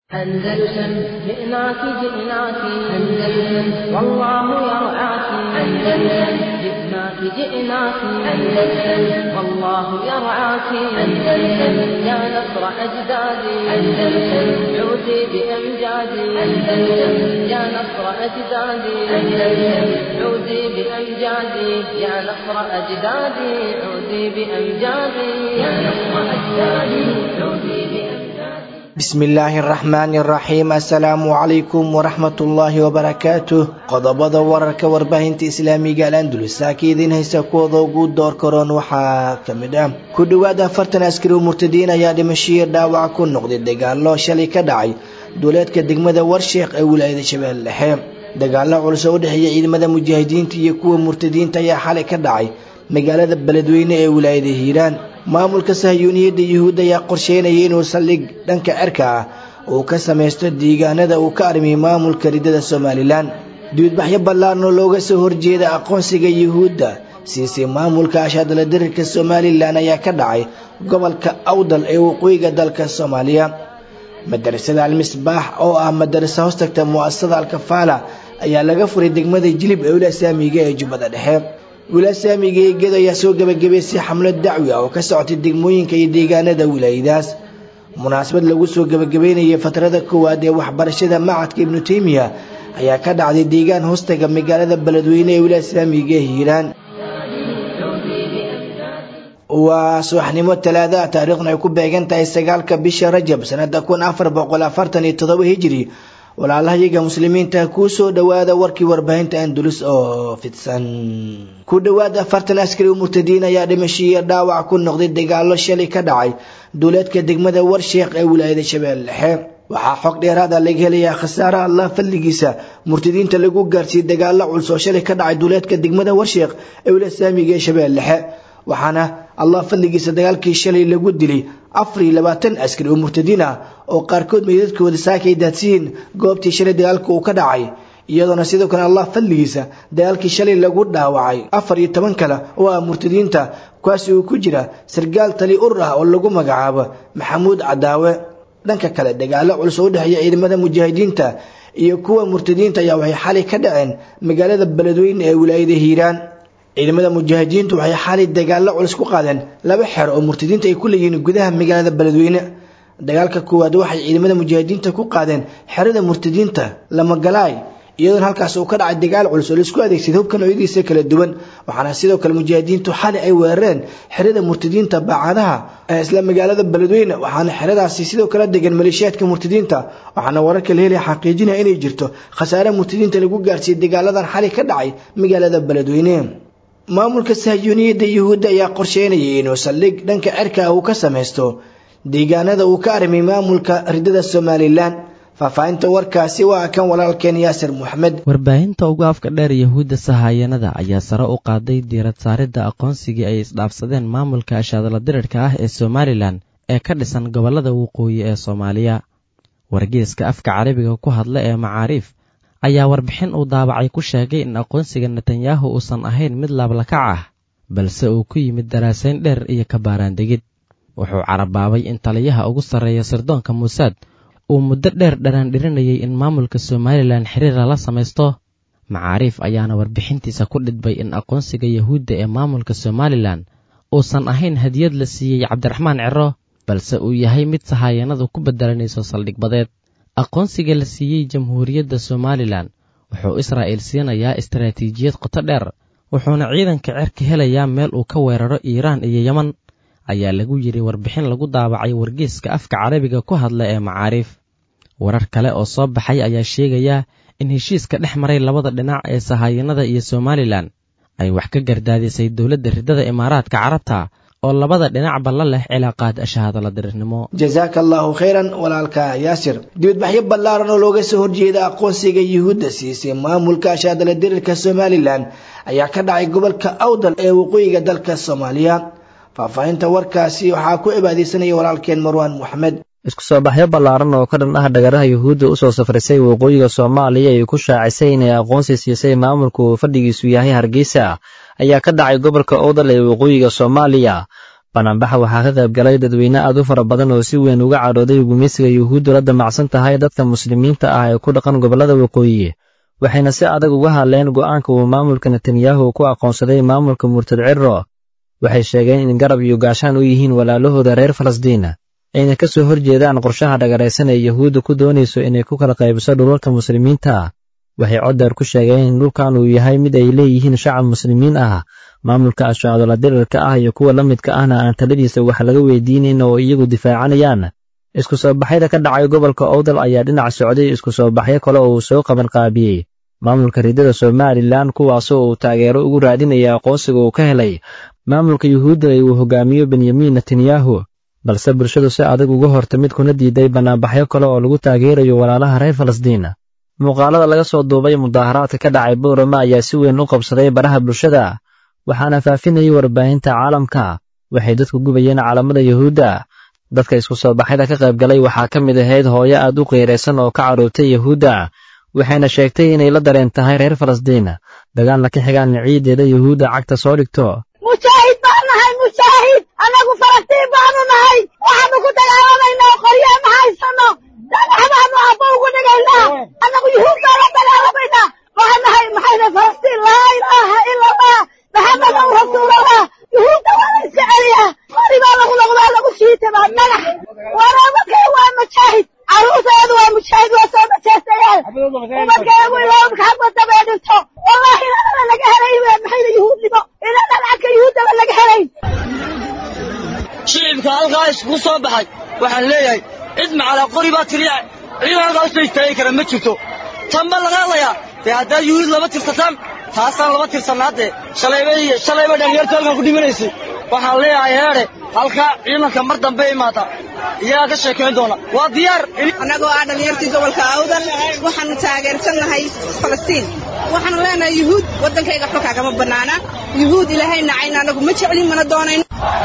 أندلسن جئناك جئناك أندلسن والله يرعاك أندلسن جئناك جئناك أندلسن والله يرعاك أندلسن يا نصر أجدادي أندلسن عودي بأمجادي أندلسن يا نصر أجدادي أندلسن عودي بأمجادي يا نصر أجدادي عودي بأمجادي يا نصر أجدادي عودي بأمجادي bismi illaahi araxmaani araxiim assalaamu calaykum waraxmatullaahi wabarakaatuh qodobada wararka warbaahinta islaamiga al andulus saaka idiin haysa kuwooda ugu door karoon waxaa ka mid ah ku dhowaad afartan askari oo murtadiin ayaa dhimashiyo dhaawac ku noqday dagaallo shalay ka dhacay duuleedka degmada warsheekh ee wilaayada shabeelle dhexe dagaallo culus oo u dhexeeya ciidamada mujaahidiinta iyo kuwa murtadiinta ayaa xalay ka dhacay magaalada beledweyne ee wilaayada hiiraan maamulka sahyuuniyadda yuhuudda ayaa qorsheynaya inuu saldhig dhanka cerka ah uu ka samaysto deegaanada uu ka armiyay maamulka riddada somalilan duudbaxyo ballaarn oo looga soo horjeeda aqoonsiga yuhuudda siisay maamulka ashaadala dirirka somalilan ayaa ka dhacay gobolka awdal ee waqooyiga dalka soomaaliya madarasada almisbaax oo ah madarasa hoostagta mu'asasada alkafaala ayaa laga furay degmada jilib ee wila saamiga ee jubbada dhexe wilaasaamiga eegada ayaa soo gebagabaysay xamlad dacwi ah oo ka socotay degmooyinka iyo deegaanada wilaayadaas munaasabad lagu soo gebagabeynayay fatrada koowaad ee waxbarashada macadka ibnu teymiya ayaa ka dhacday deegaan hoostaga magaalada beledweyne ee wilaasaamiga hiiraan waa subaxnimo talaadaha taariikhna ay ku beegan tahay sagaalka bisha rajab sanada kun afar boqol afartan iyo todoba hijiri walaalahayaga muslimiinta kuu soo dhowaada warkii warbaahinta andulus oo fidsan ku dhowaad afartan askari oo murtadiin ayaa dhimashiiyo dhaawac ku noqday dagaallo shalay ka dhacay duuleedka degmada warsheekh ee wilaayada shabeelle dhexe waxaa xog dheeraada laga helayaa khasaaraha allah fadligiisa murtadiinta lagu gaarsiiyey dagaallo culus oo shalay ka dhacay duuleedka degmada warsheekh ee wilaaya saamiga ee shabeelle dhexe waxaana allah fadligiisa dagaalkii shalay lagu dilay afar iyo labaatan askari oo murtadiin ah oo qaarkood meydadkooda saakay daadsiyiin goobtii shalay dagaalka uu ka dhacay iyadoona sidoo kale allah fadligiisa dagaalkii shalay lagu dhaawacay afar iyo toban kale oo ah murtadiinta kuwaasi uu ku jira sargaal tali urur ah oo lagu magacaabo maxamuud cadaawe dhanka kale dagaalo culus oo u dhexeeya ciidamada mujaahidiinta iyo kuwa murtadiinta ayaa waxay xalay ka dhaceen magaalada beledweyne ee wilaayada hiiraan ciidamada mujaahidiintu waxay xalay dagaallo culus ku qaadeen laba xero oo murtadiinta ay ku leeyihiin gudaha magaalada beledweyne dagaalka koowaad waxay ciidamada mujaahidiinta ku qaadeen xerada murtadiinta lamagalaay iyadoona halkaas uu ka dhacay dagaal culus oo laisku adeegsaday hubka noocyadiisa kala duwan waxaana sidoo kale mujaahidiintu xalay ay weerareen xerada murtadiinta baacadaha ee isla magaalada beledweyne waxaana xeradaasi sidoo kale degan maleeshiyaadka murtadiinta waxaana wararka la helaya xaqiijinaya inay jirto khasaare murtadiinta lagu gaarsiiyey dagaaladan xalay ka dhacay magaalada beledweyne maamulka sahyuuniyadda yuhuudda ayaa qorsheynayay inuu saldhig dhanka cerka ah uu ka samaysto deegaanada uu ka armiyay maamulka riddada somalilan faahfaahinta warkaasi waa kan walaalkeen yaasir moxamed warbaahinta ugu afka dheer yahuudda sahaayanada ayaa sare u qaaday diirad saaridda aqoonsigii ay isdhaafsadeen maamulka ashaadala dirirka ah ee somalilan ee ka dhisan gobollada waqooyi ee soomaaliya wargeeska afka carabiga ku hadla ee macaariif ayaa warbixin uu daabacay ku sheegay in aqoonsiga netanyahu uusan ahayn mid laablakac ah balse uu ku yimid daraasayn dheer iyo kabaaraandegid wuxuu carabaabay in taliyaha ugu sarreeya sirdoonka muusaad uu muddo dheer dharaandhirinayay in maamulka somalilan xiriira la samaysto macaariif ayaana warbixintiisa ku dhidbay in aqoonsiga yahuudda ee maamulka somalilan uusan ahayn hadiyad la siiyey cabdiraxmaan ciro balse uu yahay mid sahaayanadu ku beddelanayso saldhigbadeed aqoonsiga la siiyey jamhuuriyadda somalilan wuxuu israa'iil siinayaa istaraatiijiyad qoto dheer wuxuuna ciidanka cerka helayaa meel uu ka weeraro iiraan iyo yeman ayaa lagu yidhi warbixin lagu daabacay wargeeska afka carabiga ku hadla ee macaariif warar kale oo soo baxay ayaa sheegaya in heshiiska dhex maray labada dhinac ee sahaayanada iyo somalilan ay wax ka gardaadisay dowladda riddada imaaraadka carabta oo labada dhinacba la leh cilaaqaad ashahaadala dirirnimo jasaaka allaahu khayran walaalka yaasir dibadbaxyo ballaaran oo looga soo horjeeda aqoonsiga yuhuudda siisay maamulka ashahaadala dirirka somalilan ayaa ka dhacay gobolka awdal ee waqooyiga dalka soomaaliya faahfaahinta warkaasi waxaa ku cibaadeysanaya walaalkeen marwaan moxamed isku soo baxyo ballaaran oo ka dhan ah dhagaraha yuhuudda u soo safrisay waqooyiga soomaaliya ay ku shaacisay inay aqoonsi siisay maamulku uu fadhigiisu yahay hargeysa ayaa ka dhacay gobolka owdal ee waqooyiga soomaaliya banaanbaxa waxaa ka qayb galay dadweyne aad u fara badan oo si weyn uga cadhooday gumeysiga yuhuuddu la damacsan tahay dadka muslimiinta ah ee ku dhaqan gobollada waqooyi waxayna si adag uga hadleen go'aanka uu maamulka netanyahu ku aqoonsaday maamulka murtad cirro waxay sheegeen in garab iyo gaashaan u yihiin walaalahooda reer falastiin ayna ka soo horjeedaan qorshaha dhagaraysan ee yuhuudda ku doonayso inay ku kala qaybiso dhulalka muslimiinta waxay coddeer ku sheegeen in dhulkan uu yahay mid ay leeyihiin shacab muslimiin ah maamulka ashaadola dirirka ah iyo kuwa la midka ahna aan taladiisa wax laga weydiinayn oo iyagu difaacanayaan isku soo baxyada ka dhacay gobolka owdal ayaa dhinac socday isku soo baxyo kale oo uu soo qaban qaabiyey maamulka riddada somalilan kuwaasoo uu taageero ugu raadinaya aqoonsiga uu ka helay maamulka yuhuudda ee uu hogaamiyo benyamin netanyahu balse bulshadu si adag uga hortamid kuna diiday bannaanbaxyo kale oo lagu taageerayo walaalaha reer falastiin muuqaalada laga soo duubay mudaaharaadka ka dhacay boorama ayaa si weyn u qabsaday baraha bulshada waxaana faafinayay warbaahinta caalamka waxay dadku gubayeen caalamada yuhuudda dadka isku soo baxyada ka qayb galay waxaa ka mid ahayd hooyo aad u qiiraysan oo ka cadhoobtay yuhuudda waxayna sheegtay inay la dareen tahay reer falastiin dagaalna ka xigaan ciideeda yuhuudda cagta soo dhigto mujaahid baan nahay mujaahid annagu falastiin baanu nahay waxaanu ku dagaalamaynaa qoryaa ma haysano dhagax baanu abba ugu dhigaynaa annagu yuhuud baan la dagaalamaynaa waxaan nahay maxayna falastiin laa ilaaha ila allah maxamedan rasuulallah yuhuudda waa la iska celiyaa qori baa lagu noqdaa lagu shiitaba dhagax waraabakay waa mujaahid carruurteedu waa mujaahid waa soo majaastayaal umadkeegu ilaamka haba dabee dhinto wallahi inanana laga helay maxayna yuhuudnimo inanan cadka yuhuuddaba laga helayn shicibka halkaa iskugu soo baxay waxaan leeyahay cid macalaa qori baa tiriya ciidan halkaa usoo istaagi kara ma jirto tan ba laga hadlayaa dee haddaad yuhuud laba tirsataan taasaan laba tirsanaa dee shalayba iyo shalayba dhalinyarta halkan ku dhimanaysay waxaan leeyahay heedhe halkaa ciidanka mar dambe imaata iyagaa ka sheekayn doona waa diyaar annagoo ah dhalinyartii gobolka awdan waxaanu taageersannahay falastiin waxaanu leenahay yuhuud waddankayga xulkaa kama bannaana yuhuud ilaahay nacayna annagu ma jeclin mana doonayno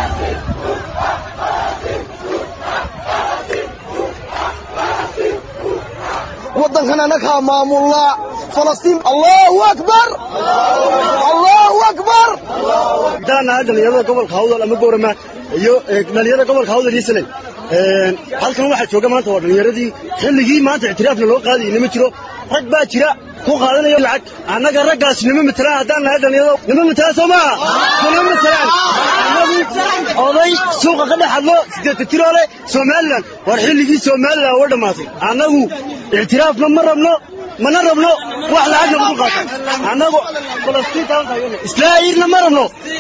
waddankan annagaa maamullaa falastiin allahu akbar allahu akbar daanahay dhalinyarada gobolka hawdal ama goorama iyo dhalinyarada gobolka hawdal iyo salay halkan waxaa jooga maanta waa dhalinyaradii xilligii maanta ictiraafna loo qaadayay nima jiro rag baa jira ku qaadanaya lacag annaga raggaas nima matelaan haddaan nahay dhalinyarada nima matelaan soo maaha nima matelaan annagu oday suuqa ka dhex hadlo siddeeta tiroole somalilan war xilligii somalilan waa dhammaatay annagu ictiraafna ma rabno mana rabno wax lacag lagu qaata annagu islaahirna ma rabno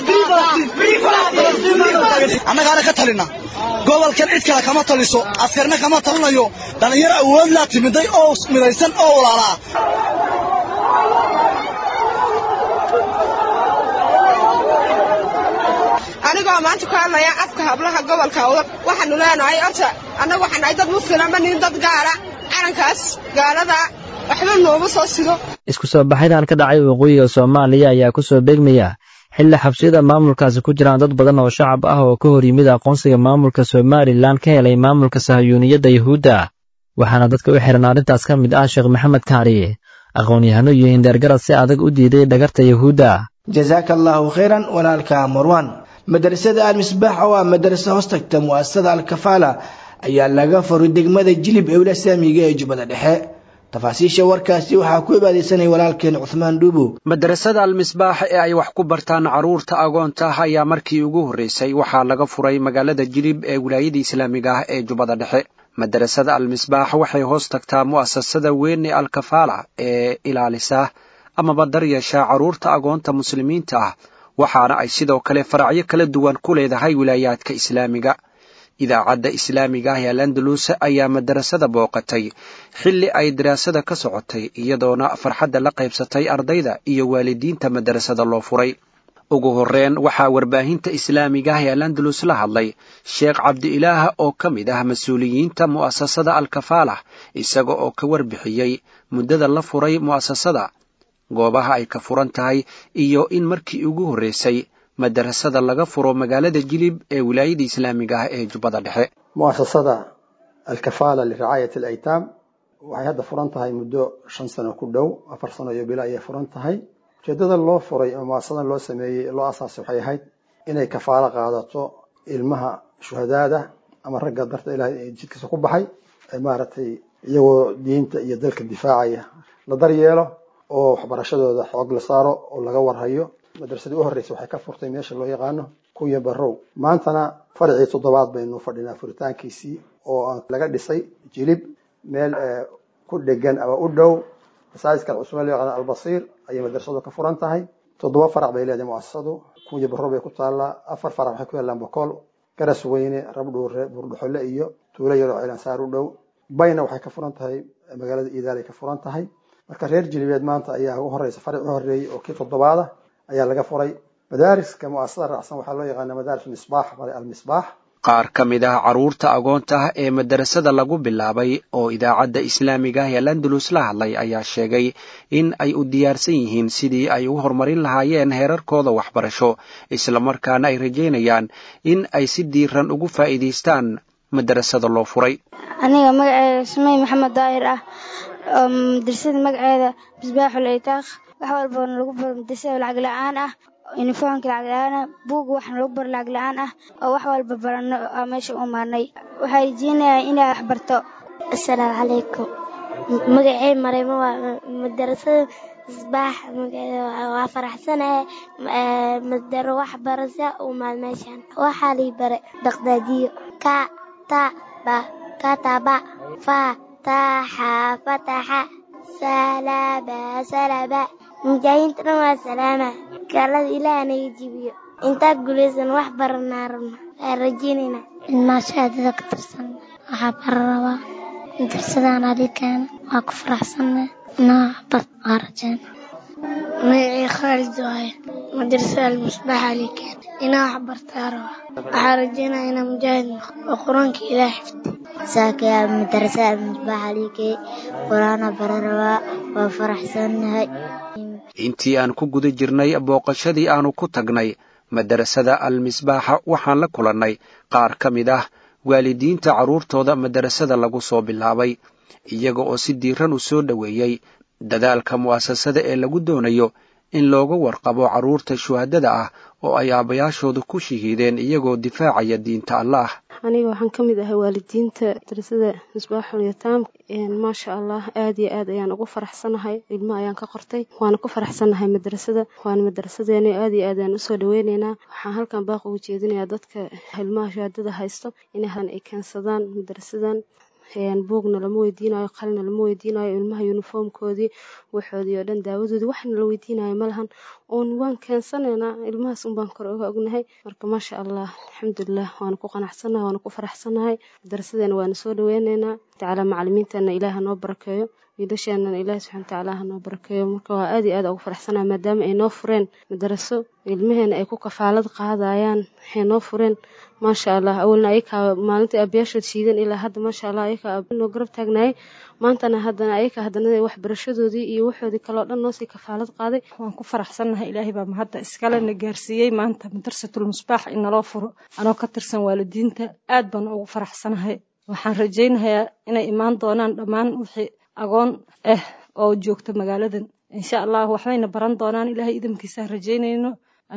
annagaana ka talina gobolkan cid kale kama taliso askarna kama talinayo dhallinyaro awood laa timiday oo midaysan oo walaalaa anigoo maanta ku hadlaya afka hablaha gobolka awdal waxaanu leenahay horta annagu waxaan nahay dad muslima ma nihin dad gaala calankaas gaalada waxba nooma soo sido isku soo baxyadan ka dhacay waqooyiga soomaaliya ayaa ku soo beegmaya xilli xabsiyada maamulkaasi ku jiraan dad badan oo shacab ah oo ka hor yimid aqoonsiga maamulka somalilan ka helay maamulka sahayuuniyadda yuhuudda waxaana dadka u xihan arrintaas ka mid ah sheekh maxamed kaari aqoon-yahano iyo hindeergarad si adag u diiday dhagarta yuhuudda jasaaka allaahu khayran walaalka marwan madrasada al-misbaax oo ah madrasa hoostagta mu'asasada al-kafaala ayaa laga furay degmada jilib ewla saamiga ee jubbada dhexe tafaasiisha warkaasi waxaa ku ibaadeysanaya walaalkeen cuhmaan dhuubow madrasada almisbaax ee ay wax ku bartaan carruurta agoonta ah ayaa markii ugu horreysay waxaa laga furay magaalada jilib ee wilaayada islaamiga ah ee jubbada dhexe madrasada almisbaax waxay hoos tagtaa mu'asasada weyn ee alkafaala ee ilaalisa amaba daryeesha carruurta agoonta muslimiinta ah waxaana ay sidoo kale faracyo kala duwan ku leedahay wilaayaadka islaamiga idaacadda islaamiga ah ee alandalus ayaa madarasada booqatay xilli ay daraasada ka socotay iyadoona farxadda la qaybsatay ardayda iyo waalidiinta madarasada loo furay ugu horreyn waxaa warbaahinta islaamiga ah ee alandalus la hadlay sheekh cabdi-ilaah oo ka mid ah mas-uuliyiinta mu'asasada alkafaalah isaga oo ka warbixiyey muddada la furay mu'asasada goobaha ay ka furan tahay iyo in markii ugu horreysay madarasada laga furo magaalada jilib ee wilaayada islaamiga ah ee jubbada dhexe mu'asasada alkafaala liracaayat alaytaam waxay hadda furan tahay muddo shan sano ku dhow afar sano iyo bilo ayay furan tahay ujeeddada loo furay oo mu'asasadan loo sameeyey loo asaasay waxay ahayd inay kafaalo qaadato ilmaha shuhadaada ama ragga darta ilahay jidkiisa ku baxay maaragtay iyagoo diinta iyo dalka difaacaya la daryeelo oo waxbarashadooda xoog la saaro oo laga warhayo madrasadii u horreysay waxay ka furtay meesha loo yaqaano kunya barrow maantana farcii toddobaad baynu fadhinaa furitaankiisii oo laga dhisay jilib meel ku dhegan ama u dhow masaajidkan cusman loo yaqaano albasiir ayay madrasadu ka furan tahay toddoba farac bay leedahay muasasadu kunya barrow bay ku taallaa afar farac waxay ku yaallaan bokool garas weyne rabdhuure buurdhuxole iyo tuulo yaroo cilansaar u dhow bayna waxay ka furan tahay magaalada iidaalay ka furan tahay marka reer jilibeed maanta ayaa ugu horeysa faric u horeeyey oo kii toddobaada ayaa laga furay madaariska muasasada raacsan waxaa loo yaqaana madaaris misbaax almisbaax qaar ka mid ah carruurta agoonta ah ee madarasada lagu bilaabay oo idaacadda islaamiga ah ee landalus la hadlay ayaa sheegay in ay u diyaarsan yihiin sidii ay u horumarin lahaayeen heerarkooda waxbarasho islamarkaana ay rajaynayaan in ay si diiran ugu faa'iidaystaan madarasada loo furay aniga magaceeda sumey maxamed daahir ah oo madrasada magaceeda misbaaxul itaaq wax walbana lagu baro madrasada lacag la-aan ah uniformka lacag la-aan ah buuga waxna lagu baro lacag la-aan ah oo wax walba barano oo meesha u maarnay waxaa rajeynayaa inaa wax barto assalaamu calaykum magacey mareymo waa madarasada misbaax waa faraxsanahay madaro waxbarasha u maad meeshan waxaa lii bare daqdaadiyo ka ta ba kataba fa taxa fataxa salaba salaba mujaahidiinta dhan waa salaama gaalada ilaah naga jibiyo intaa guulaysan wax baranaa rabna waa rajeynayna ilmaashaadada ka tirsan waxaa bara rabaa darsadaan adikan waa ku faraxsanna naabad waa rajeen magacii khaalid waaye madrasada almusbaax alikan inaa wax bartaa rabaa waxaa rajeynaya inaa mujaahid noqo oo qur-aanka ilaah xifdi saakaya madrasada almusbaax alikey qur-aana bara rabaa waa faraxsannahay intii aan ku guda jirnay booqashadii aanu ku tagnay madarasada almisbaaxa waxaan la kulannay qaar ka mid ah waalidiinta carruurtooda madarasada lagu soo bilaabay iyaga oo si diiran u soo dhoweeyey dadaalka mu'asasada ee lagu doonayo in looga warqabo carruurta shuhadada ah oo ay aabbayaashooda ku shahiideen iyagoo difaacaya diinta allaah aniga waxaan ka mid ahay waalidiinta madrasada misbaaxul yataam maasha allah aad iyo aad ayaan ugu faraxsanahay ilmo ayaan ka qortay waana ku faraxsanahay madrasada waana madrasadeena aad iyo aad ayaan usoo dhaweyneynaa waxaan halkan baaq ugu jeedinayaa dadka ilmaha shahaadada haysto inahan ay keensadaan madrasadan buugna lama weydiinayo qalina lama weydiinayo ilmaha yuniformkoodii waxoodii oo dhan daawadoodii waxna la weydiinayo malahan oon waan keensanaynaa ilmahaas unbaan kor oga ognahay marka maasha allah alxamdulilah waana ku qanacsanahay waana ku faraxsanahay darasadeena waana soo dhaweyneynaa tacaala macalimiintana ilaaha noo barakeeyo wiilasheenana ilaahi subxana watacaala ha noo barakeeyo marka waa aad iyo aad ugu faraxsanahay maadaama ay noo fureen madaraso ilmaheena ay ku kafaalad qaadayaan waxay noo fureen maasha allah awalna ayakaa maalintii abayaashood shiideen ilaa hadda maasha allah ayakaa noo garab taagnaayay maantana haddana ayakaa haddana waxbarashadoodii iyo waxoodii kaleo dhan noosii kafaalad qaaday waan ku faraxsannahay ilaahay baa mahadda iskale na gaarsiiyey maanta madarsatul musbaax in naloo furo anoo ka tirsan waalidiinta aad baan ugu faraxsanahay waxaan rajaynayaa inay imaan doonaan dhammaan wixii agoon ah oo joogta magaaladan insha allah waxbayna baran doonaan ilaahay idamkiisaan rajaynayno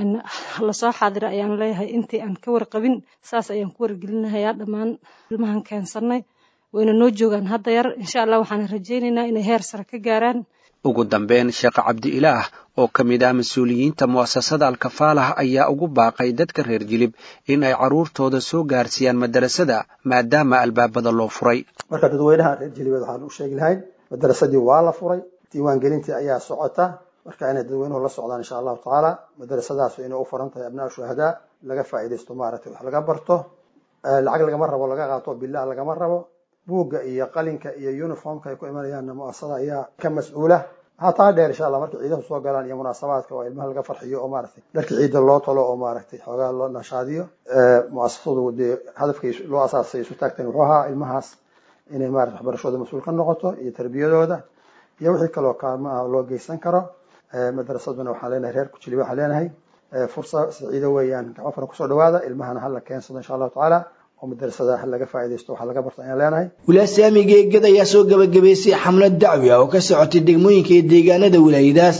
lasoo xaadira ayaan leeyahay intii aan ka warqabin saas ayaan ku wargelinahayaa dhammaan ilmahan keensannay wayna noo joogaan hadda yar insha allah waxaan rajaynaynaa inay heer sare ka gaaraan ugu dambeyn sheekh cabdi ilaah oo ka mid ah mas-uuliyiinta mu'asasada alkafaalah ayaa ugu baaqay dadka reer jilib in ay carruurtooda soo gaarsiiyaan madarasada maadaama albaabada loo furay marka dadweynaha reer jilibeed waxaan u sheegi lahayn madarasadii waa la furay diiwaangelintii ayaa socota marka inay dadweynuhu la socdaan insha allahu tacaala madarasadaas inay u furan tahay abnaa shuhadaa laga faa'iidaysto maaragtay wax laga barto lacag lagama rabo laga qaato bilah lagama rabo buugga iyo qalinka iyo uniformka ay ku imanayaanna muasasada ayaa ka mas-uula waxaa taa dheer insha allah markay ciidahu soo galaan iyo munaasabaadka oo ilmaha laga farxiyo oo maaragtay dharka ciidda loo talo oo maaragtay xoogaa loo nashaadiyo muasasadu dee hadafkay loo asaasay isu taagteen wuxuu ahaa ilmahaas inay maarata waxbarashooda mas-uul ka noqoto iyo tarbiyadooda iyo wixii kaloo kaalmo ah loo geysan karo madarasaduna waxaan leenahay reer kujiliba waxaan leenahay fursa saciido weeyaan gacmo furan kusoo dhawaada ilmahana hala keensado insha allahu tacaala oo madarasada ha laga faa'iidaysto waxaa laga barta ayaan leenahay wilaasyaamiga eegada ayaa soo gabagabaysay xamlad dacwi ah oo ka socotay degmooyinka iyo deegaanada wilaayadaas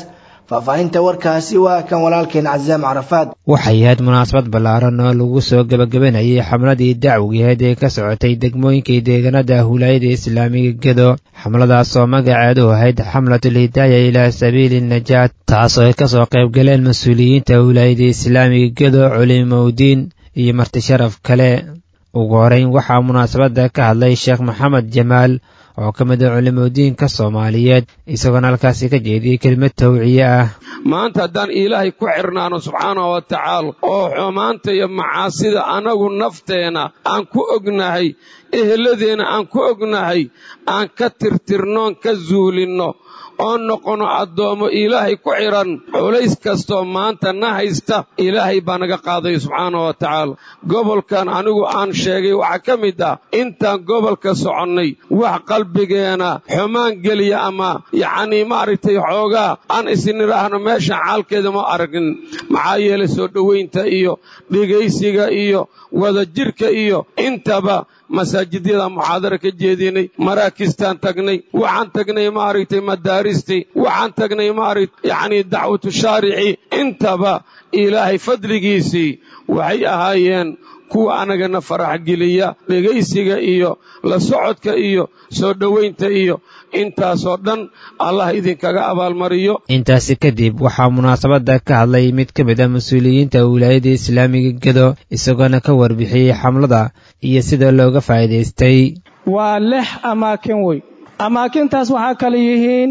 faahfaahinta warkaasi waa kan walaalkeen casaam carafaad waxay ahayd munaasabad ballaaran oo lagu soo gebagabanayay xamladii dacwigeed ee ka socotay degmooyinkii deegaanada huulaayada islaamiga gedo xamladaas oo magaceedu ahayd xamlatul hidaaya ilaa sabiili najaat taasoo ay kasoo qayb galeen mas-uuliyiinta huulaayada islaamiga gedo culimowdiin iyo marti sharaf kale ugu horeyn waxaa munaasabadda ka hadlay sheekh maxamed jamaal oo ka mid a culimodiinka soomaaliyeed isagoona halkaasi ka jeediyey kelimad tawciye ah maanta haddaan ilaahay ku xirnaano subxaanahu wa tacaala oo xumaanta iyo macaasida annagu nafteenna aan ku ognahay eheladeenna aan ku ognahay aan ka tirtirnoon ka zuulinno oo noqono addoommo ilaahay ku xidhan culays kastoo maanta na haysta ilaahay baa naga qaaday subxaana wa tacaala gobolkan anigu aan sheegay waxaa ka mid ah intaan gobolka soconnay wax qalbigeena xumaan geliya ama yacnii maaragtay xoogaa aan isnidhaahno meeshan caalkeeda ma aragin maxaa yeelay soo dhowaynta iyo dhegaysiga iyo wadajirka iyo intaba masaajidyada muxaadara ka jeedinay maraakistaan tagnay waxaan tagnay maaragtay madaaristii waxaan tagnay maaragt yacnii dacwatu shaarici intaba ilaahay fadligiisii waxay ahaayeen kuwa annagana farax geliya dhegaysiga iyo la socodka iyo soo dhowaynta iyo intaasoo dhan allah idinkaga abaalmariyo intaasi kadib waxaa munaasabadda ka hadlay mid ka mid a mas-uuliyiinta wilaayadda islaamiga gedo isagoona ka warbixiyey xamlada iyo sida looga faa'iidaystay waa lix amaakin wey amaakintaas waxaa kale yihiin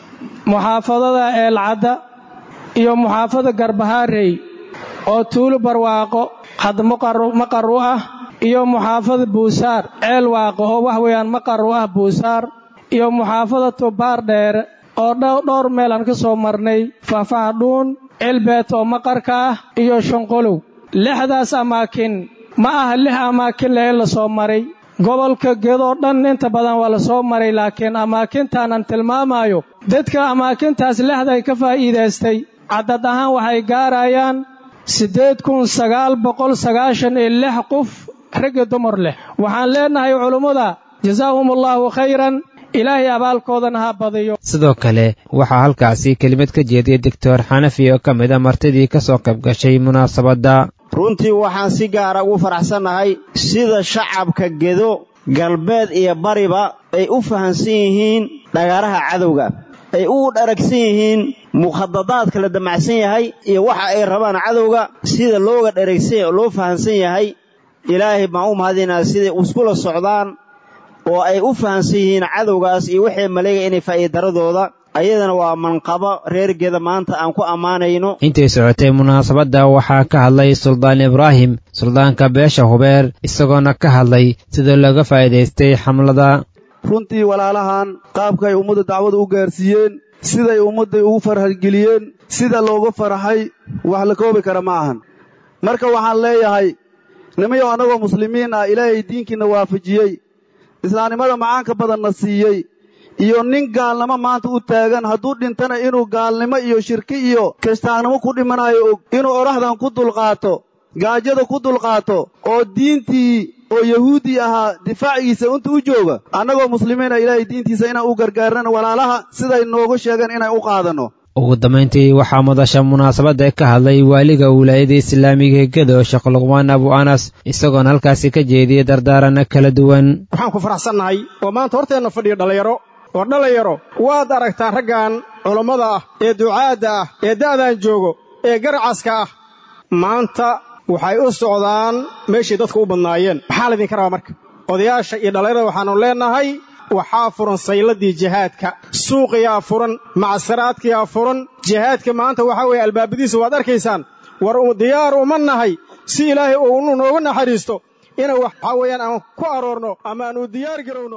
muxaafadada eelcadda iyo muxaafada garbahaarey oo tuulo barwaaqo had maqar u ah iyo muxaafada buusaar ceel waaqo oo wax weeyaan maqar u ah buusaar iyo muxaafada tubaar dheere oo dhowr meel aan ka soo marnay faahfahdhuun cilbeet oo maqarka ah iyo shanqolow lixdaas amaakin ma aha lix amaakin lee la soo maray gobolka gedoo dhan inta badan waa la soo maray laakiin amaakintaanaan tilmaamayo dadka amaakintaas lexday ka faa'iidaystay caddad ahaan waxay gaarayaan siddeed kun sagaal boqol sagaashan iyo lix qof ragga dumar leh waxaan leennahay culummada jasaahumullahu khayran ilaahay abaalkoodana ha badiyo sidoo kale waxaa halkaasi kelimad ka jeediyey doctor xanafi oo ka mid a martidii ka soo qayb gashay munaasabadda runtii waxaan si gaara ugu faraxsannahay sida shacabka gedo galbeed iyo bariba ay u fahamsan yihiin dhagaaraha cadowga ay u dharagsan yihiin mukhadadaadka la damacsan yahay iyo waxa ay rabaan cadowga sida looga dharagsan loo fahamsan yahay ilaahay baan u mahadinaa siday iskula socdaan oo ay u fahamsan yihiin cadowgaas iyo waxay maleega inay faa'iidaradooda ayadana waa manqabo reergeeda maanta aan ku ammaanayno intay socotay munaasabadda waxaa ka hadlay suldaan ibraahim suldaanka beesha hubeer isagoona ka hadlay sida looga faa'iidaystay xamlada runtii walaalahan qaabka ay ummadda dacwada u gaarsiiyeen siday ummadday ugu farxadgeliyeen sida looga farxay wax la koobi kara ma ahan marka waxaan leeyahay nimayow annagoo muslimiin ah ilaahay diinkiinna waafajiyey islaamnimada macaanka badanna siiyey iyo nin gaalnimo maanta u taagan hadduu dhintana inuu gaalnimo iyo shirki iyo kiristaagnimo ku dhimanayo og inuu odhaxdan ku dulqaato gaajada ku dulqaato oo diintii oo yahuudi ahaa difaacigiisa inta u jooga annagoo muslimiina ilaahay diintiisa inaan u gargaarnana walaalaha siday noogu sheegeen inaan u qaadanno ugu dambayntii waxaa madasha munaasabadda ka hadlay waaliga wilaayada islaamiga gedo sheekh luqmaan abu anas isagoona halkaasi ka jeediyey dardaaranno kala duwan waxaan ku faraxsannahay oo maanta horteenna fadhiyo dhallinyaro oo dhallinyaro waad aragtaa raggan culammada ah ee ducaadda ah ee da'daan joogo ee garacaska ah maanta waxay u socdaan meeshay dadku u badnaayeen maxaa laydinka rabaa marka odayaasha iyo dhallinyarada waxaannu leennahay waxaa furan sayladii jihaadka suuqiyaa furan macsaraadkiyaa furan jihaadka maanta waxaa weeye albaabadiisa waad arkaysaan war diyaar uma nahay si ilaahay uunu noogu naxariisto inuu waxaa weeyaan aan ku aroorno ama aan u diyaar garowno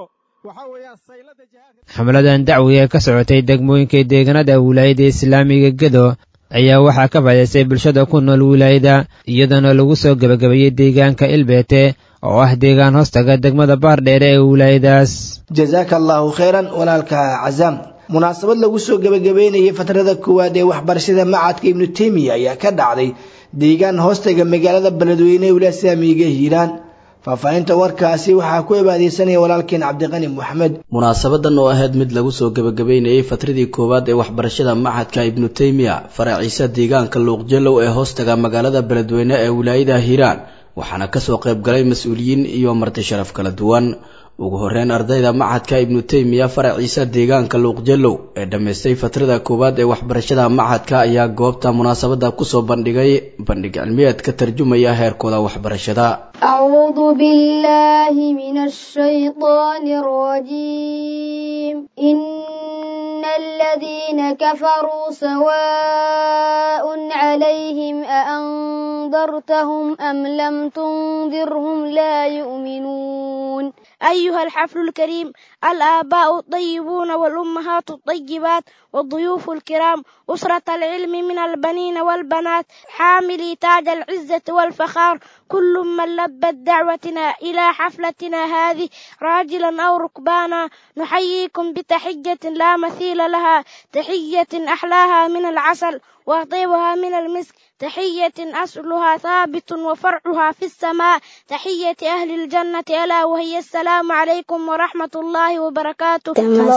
xamladan dacwiga ee ka socotay degmooyinka deegaanada wilaayada islaamiga gedo ayaa waxaa ka faa'idaystay bulshada ku nool wilaayada iyadoona lagu soo gebagabeeyey deegaanka ilbeete oo ah deegaan hoostaga degmada baardheere ee wilaayadaas jasaaka allaahu khayran walaalka casaam munaasabad lagu soo gebagabeynayay fatrada koowaad ee waxbarashada macadka ibnu teymiya ayaa ka dhacday deegaan hoostaga magaalada beledweyne ee wilaaya islaamiga hiiraan faahfaahinta warkaasi waxaa ku ibaadeysanaya walaalkeen cabdiqani moxamed munaasabadan oo ahayd mid lagu soo gebagabeynayay fatradii koowaad ee waxbarashada maxadka ibnu teymiya faraciisa deegaanka luuqjelow ee hoostaga magaalada beledweyne ee wilaayada hiiraan waxaana kasoo qayb galay mas-uuliyiin iyo marti sharaf kala duwan ugu horeyn ardayda maxadka ibnu teymiya faraciisa deegaanka luuqjelow ee dhammaystay fatrada koowaad ee waxbarashada maxadka ayaa goobta munaasabada kusoo bandhigay bandhig cilmiyeed ka tarjumaya heerkooda waxbarashada أعوذ بالله من الشيطان الرجيم إن الذين كفروا سواء عليهم أأنذرتهم أم لم تنذرهم لا يؤمنون أيها الحفل الكريم الآباء الطيبون والأمهات الطيبات والضيوف الكرام أسرة العلم من البنين والبنات حاملي تاج العزة والفخار كل من لبت دعوتنا إلى حفلتنا هذه راجلا أو ركبانا نحييكم بتحية لا مثيل لها تحية أحلاها من العسل وطيبها من المسك تحية أصلها ثابت وفرعها في السماء تحية أهل الجنة ألا وهي السلام عليكم ورحمة الله وبركاته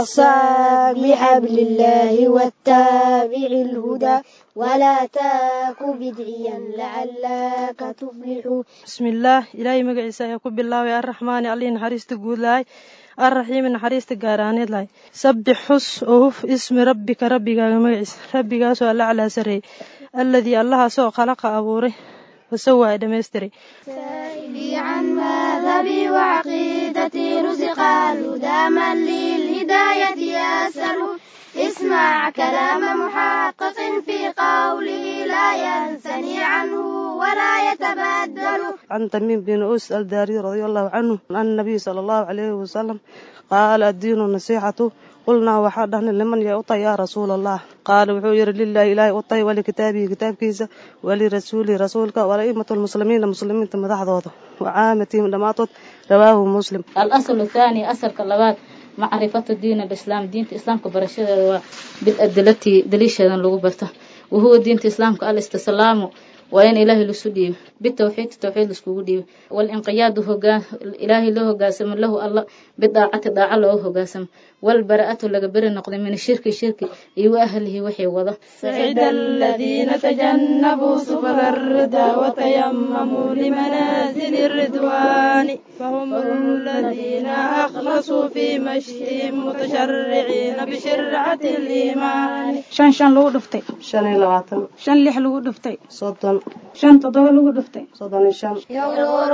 تمسك بحبل الله واتبع الهدى ولا تاك بدعيا لعلك تفلح بسم الله إلهي مقعيسا يكون بالله الرحمن علي نحريست قول لاي الرحيم نحريست قارانيد لاي سبح حس أوف اسم ربك ربك مقعيس ربك سؤال على سري الذي الله سوى خلق أبوري وسوى دميستري سائلي عن مذهبي وعقيدتي رزق الهدى من للهداية يسأل اسمع كلام محقق في قوله لا ينثني عنه ولا يتبدل عن تميم بن أوس الداري رضي الله عنه عن النبي صلى الله عليه وسلم قال الدين النصيحة قلنا waxaa dhahna liman yaa utay yaa rasuul allah qaala wuxuu yihi lilahi ilaahay utay walikitaabihi kitaabkiisa walirasuulihi rasuulka walaimatu lmuslimiina muslimiinta madaxdooda wacaamatihim dhammaantood rawaahu muslim alasl thaani asalka labaad macrifatu diin alislaam diinta islaamka barashadeeda waa biladilati daliisheedan lagu barto wahuwa diinta islaamka alistislaamu waa in ilaahay lasu dhiibo bitawxiid tawxiid laiskugu dhiibo walinqiyaadu hogaan ilaahay loo hogaansamo lahu alla bidaacati daaca looga hogaansamo walbara'atu laga beri noqday min shirki shirki iyo wa ahlihi waxay wado سعد الذين تجنبوا سبل الردى وتيمموا لمنازل الرضوان فهم الذين أخلصوا في مشيهم متشرعين بشرعة الإيمان shan shan lagu dhuftay shan iyo labaatan shan lix lagu dhuftay soddon shan toddoba lagu dhuftay soddon iyo shan يغدر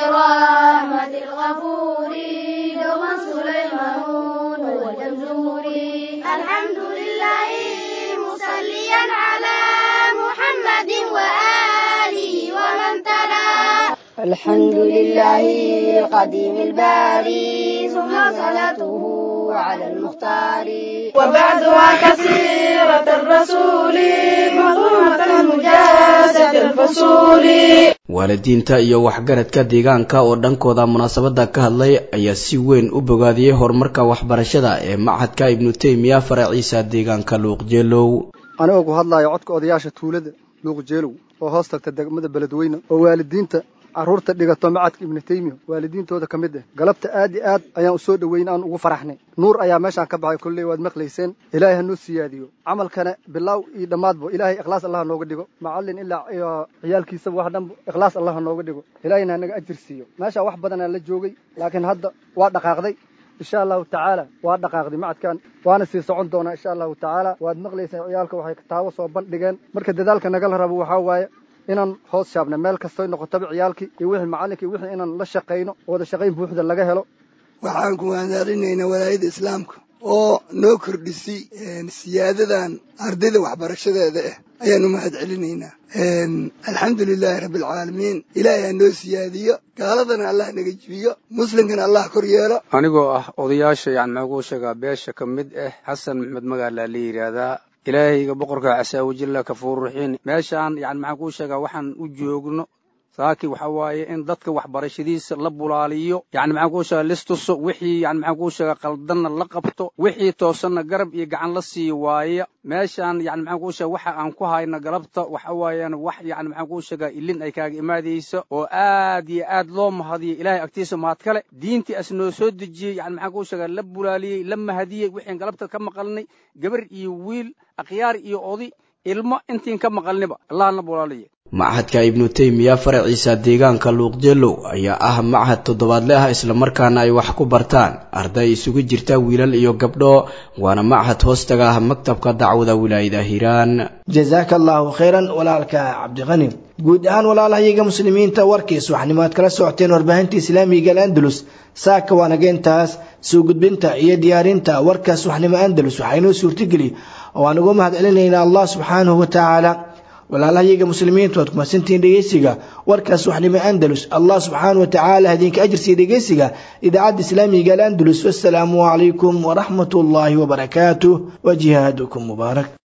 رحمة الغفور دوما سليمان والجمزوري الحمد لله مصليا على محمد وآله ومن تلا الحمد لله قديم الباري ثم صلاته على المختار وبعدها كثيرة الرسول مظلومة مجازة الفصول waalidiinta iyo waxgaradka deegaanka oo dhankooda munaasabada ka hadlay ayaa si weyn u bogaadiyey horumarka waxbarashada ee machadka ibnu teymiya faraciisa deegaanka luuqjeelow anigoo ku hadlayo codka odayaasha tuulada luuqjeelow oo hoos tagta degmada beledweyne oo waalidiinta carruurta dhigato macadka ibnu teymiya waalidiintooda ka mid ah galabta aad iyo aad ayaan u soo dhoweyn aan ugu faraxnay nuur ayaa meeshaan ka baxay kolley waad maqlayseen ilaahay ha noo siyaadiyo camalkana bilaaw iyo dhammaadba ilaahay ikhlaas allah nooga dhigo macallin ilaa iyo ciyaalkiisaba wax dhanba ikhlaas allah ha nooga dhigo ilaahayna hanaga ajir siiyo meeshaa wax badanaa la joogay laakiin hadda waa dhaqaaqday insha allahu tacaala waa dhaqaaqday macadkan waana sii socon doonaa insha allahu tacaala waad maqlayseen ciyaalka waxay kitaabo soo bandhigeen marka dadaalka nagala rabo waxaa waaye inaan hoos shaabna meel kastoy noqotaba ciyaalkii iyo wixii macallinkii wixii inaan la shaqayno wada shaqayn buuxda laga helo waxaan ku waanaalinaynaa walaayada islaamka oo noo kordhisay siyaadadan ardayda waxbarashadeeda ah ayaan u mahad celinaynaa alxamdu lilaahi rabbi alcaalamiin ilaahay ha noo siyaadiyo gaaladana allah naga jibiyo muslimkana allah kor yeelo anigoo ah odayaasha yani maxaa kuu sheegaa beesha ka mid ah xasan maxmed magaalaa la yidhaahdaa ilaahayga boqorka casaawajilla kafuur ruxiin meeshaan yani maxaan kuu sheegaa waxaan u joogno saaki waxa waaye in dadka waxbarashadiisa la bulaaliyo yani maxaan kuu sheega listuso wixii yani maxaan kuu sheega qaldanna la qabto wixii toosanna garab iyo gacan la siiyo waaye meeshaan yani maxaan kuu sheega waxa aan ku hayno galabta waxa waayaan wax yani maxaan kuu sheegaa ilin ay kaaga imaadayso oo aad iyo aad loo mahadiyo ilaahay agtiisa mahad kale diintii as noo soo dejiyey yani maxaan kuu sheegaa la bulaaliyey la mahadiyey wixiin galabta ka maqalnay gabar iyo wiil akhyaar iyo odi ilmo intiin ka maqalniba allahna bulaaliye machadka ibnu teymiya faraciisa deegaanka luuqjeelow ayaa ah machad toddobaadle ah islamarkaana ay wax ku bartaan arday isugu jirta wiilal iyo gabdho waana machad hoostaga ah maktabka dacwada wilaayada hiiraan jazaaka allaahu khayran walaalka cabdiqani guud ahaan walaalahayaga muslimiinta warkiis waxnimaad kala socoteen warbaahinta islaamiga alandalus saaka waanaga intaas soo gudbinta iyo diyaarinta warkaas waxnimo andalus waxaa inoo suurtageli oo aan ugu mahad celinaynaa allah subxaanahu watacaala walaalahayaga muslimiintu waad kumadsantihiin dhegeysiga warkaas waxnimo andalus allah subxaanahu watacaala idinka ajirsiiya dhegeysiga idaacadda islaamiga alandalus wassalaamu calaykum waraxmat ullaahi wabarakaatuh wa jihaadukum mubaarak